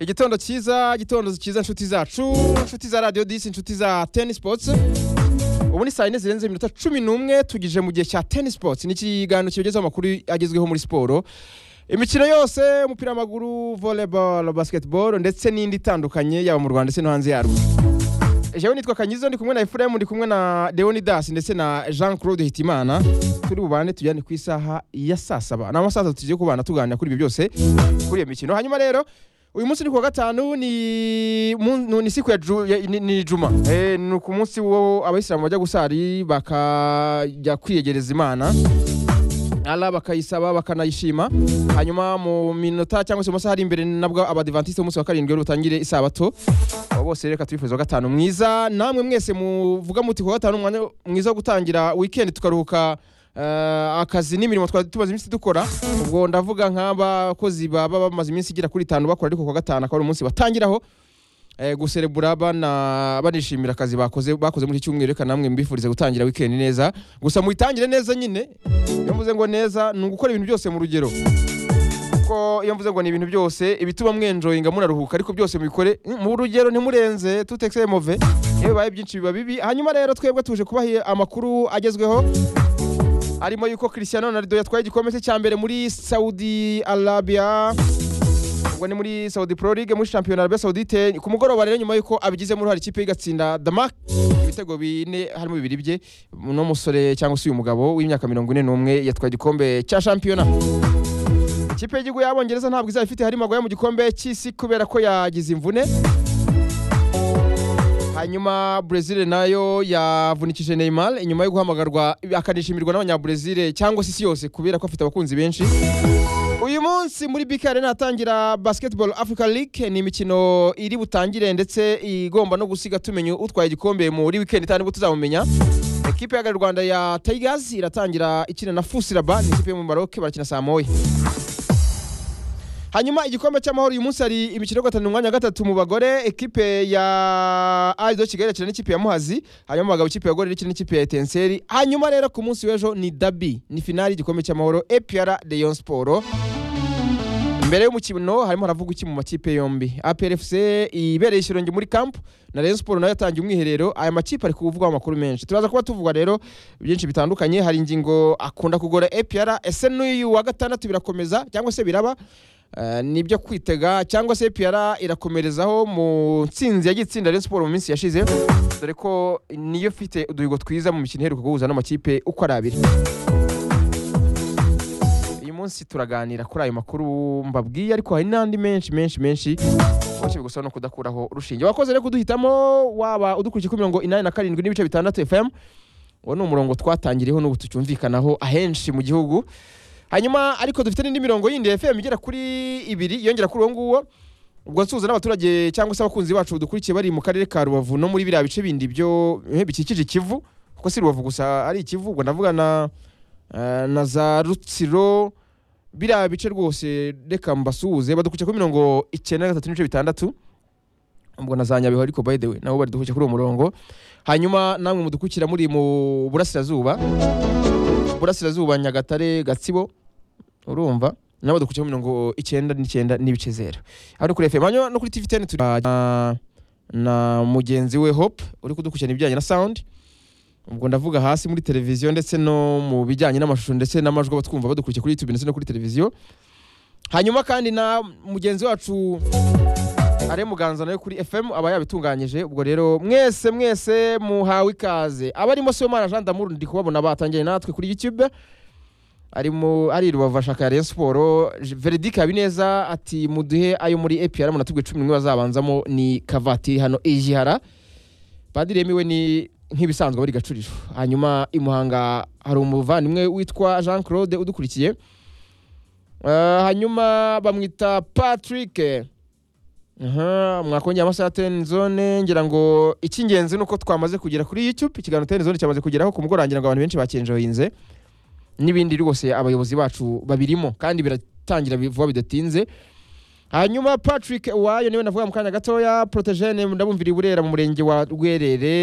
igitondo cyiza igitondo cyiza inshuti zacu inshuti za radiyo disi inshuti za teni sipotsi ubu ni saa yine zirenze iminota cumi n'umwe tugije mu gihe cya teni sipotsi ni ikiganiro kibagezaho amakuru agezweho muri siporo imikino yose umupira w'amaguru voleboro basiketiboro ndetse n'indi itandukanye yaba mu rwanda ndetse no hanze yarwo jewe nitwa kanyizo ndi kumwe na efuremu ndi kumwe na deonidasi ndetse na jean claude hitimana turi bubane tujyane ku isaha ya saa saba ni amasaha atatu tugiye kubana tuganira kuri ibi byose kuri iyo mikino hanyuma rero uyu munsi ni kuwa gatanu ni mu- ni siku ya ju- ya- ni- ni juma Eh, ni ku munsi wo abayisilamu bajya gusari bakajya kwiyegereza imana ala bakayisaba bakanayishima hanyuma mu minota cyangwa se mu masaha ari imbere nabwo abadivantisite umunsi wa karindwi rutangire isabato abo bose reka turifuza wa gatanu mwiza namwe mwese muvuga muti kuwa gatanu umwanya mwiza wo gutangira wikendi tukaruhuka eh, akazi n'imirimo twari tumaze iminsi dukora ubwo ndavuga nk'abakozi baba bamaze iminsi igera kuri itanu bakora ariko kuwa gatanu akaba ari umunsi batangiraho eh, guserebura bana banishimira akazi bakoze bakoze muri iki cyumweru reka namwe mbifurize gutangira weekend neza gusa muyitangire neza nyine iyo mvuze ngo neza ni ugukora ibintu byose mu rugero kuko iyo mvuze ngo ni ibintu byose ibituma mwenjoyinga munaruhuka ariko byose mubikore mm, mu rugero ntimurenze tutekse move iyo bibaye byinshi biba bibi hanyuma rero twebwe tuje kubaha amakuru agezweho arimo yuko Cristiano Ronaldo yatwaye igikombe cye cya mbere muri Saudi Arabia ubwo ni muri Saudi Pro League muri shampiyona Arabia Saudite ku mugoroba rero nyuma yuko abigizemo uruhare ikipe igatsinda Damak ibitego bine harimo bibiri bye uno musore cyangwa se uyu mugabo w'imyaka mirongo ine n'umwe yatwaye igikombe cya shampiyona ikipe y'igihugu y'abongereza ntabwo izaba ifite harimo agoya mu gikombe cy'isi kubera ko yagize imvune hanyuma brezil nayo yavunikije neymar inyuma yo guhamagarwa akanishimirwa n'abanyabrezil cyangwa se isi yose kubera ko afite abakunzi benshi uyu munsi muri bk arena hatangira basketball africa league ni imikino iri butangire ndetse igomba no gusiga tumenya utwaye igikombe muri weekend itanu nibwo tuzabumenya ekipe ya rwanda ya tigers iratangira ikina na fusiraba ni ikipe yo mu maroke barakina saa moya hanyuma igikombe cy'amahoro uyu munsi hari imikino yo guhatanira umwanya wa gatatu mu bagore ekipe ya arido kigali irakina n'ikipe ya muhazi hanyuma mu bagabo ikipe ya gorira ikina n'ikipe ya etenseri hanyuma rero ku munsi w'ejo ni dabi ni finali y'igikombe cy'amahoro epr leon siporo mbere y'umukino harimo haravuga iki mu makipe yombi aprfc ibereye ishirungi muri camp na rayon siporo nayo yatangiye umwiherero aya makipe ari kuvugwaho amakuru menshi turaza kuba tuvuga rero byinshi bitandukanye hari ingingo akunda kugora apr ese n'uyu wa gatandatu birakomeza cyangwa se biraba Eh, ni ibyo kwitega cyangwa se apr irakomerezaho mu ntsinzi yagiye itsinda rayon siporo mu minsi yashize dore ko niyo ifite uduhigo twiza mu mikino iheruka guhuza n'amakipe uko ari abiri uyu munsi turaganira kuri ayo makuru mbabwiye ariko hari n'andi menshi menshi menshi kenshi bigusaba no kudakuraho urushinge wakoze rero kuduhitamo waba udukurikiye kuri mirongo inani na karindwi n'ibice bitandatu fm uwo ni umurongo twatangiriyeho n'ubu tucyumvikanaho ahenshi mu gihugu hanyuma ariko dufite n'indi mirongo yindi ya fm igera kuri ibiri yongera kuri uwo nguwo ubwo nsuhuza n'abaturage cyangwa se abakunzi bacu dukurikiye bari mu karere ka rubavu no muri biriya bice bindi byo eh, bikikije ikivu kuko si rubavu gusa ari ikivu ubwo ndavuga na eh, na za rutsiro biriya bice rwose reka mbasuhuze badukurikiye kuri mirongo icyenda na gatatu n'ibice bitandatu ubwo na za nyabihu ariko by the way nabo baridukurikiye kuri uwo murongo hanyuma namwe mudukurikira muri mu burasirazuba burasirazuba nyagatare gatsibo urumva nabo dukurikiye kuri mirongo icyenda n'icyenda n'ibice zero hano kuri fm hanyuma no kuri tv ten turi na- na mugenzi we hope uri kudukurikirana ibijyanye na sound ubwo ndavuga hasi muri televiziyo ndetse no mu bijyanye n'amashusho ndetse n'amajwi aba twumva badukurikiye kuri youtube ndetse no kuri televiziyo hanyuma kandi na mugenzi wacu are muganza nawe kuri fm aba yabitunganyije ubwo rero mwese mwese muhawe ikaze abarimo siyomana jean damour ndi kubabona batangiye natwe kuri youtube arimo ari rubavu ashaka ya rayon siporo veredict habineza ati muduhe ayo muri apr munatubwe cumi n'umwe bazabanzamo ni kavatiri hano ijihara padiri yemewe ni nk'ibisanzwe buri gacuriro hanyuma i muhanga hari umuvandimwe witwa jean claude udukurikiye Eh, hanyuma bamwita patrick Aha, mwakongera amasaha ya ten zone ngira ngo icy'ingenzi ni uko twamaze kugera kuri youtube ikiganiro ten zone cyamaze kugeraho ku mugoroba ngira ngo abantu benshi bakenjoyinze n'ibindi rwose abayobozi bacu babirimo kandi biratangira vuba bidatinze hanyuma patrick uwayo niwe navuga mu kanya gatoya protejene ndabumvira i burera mu murenge wa rwerere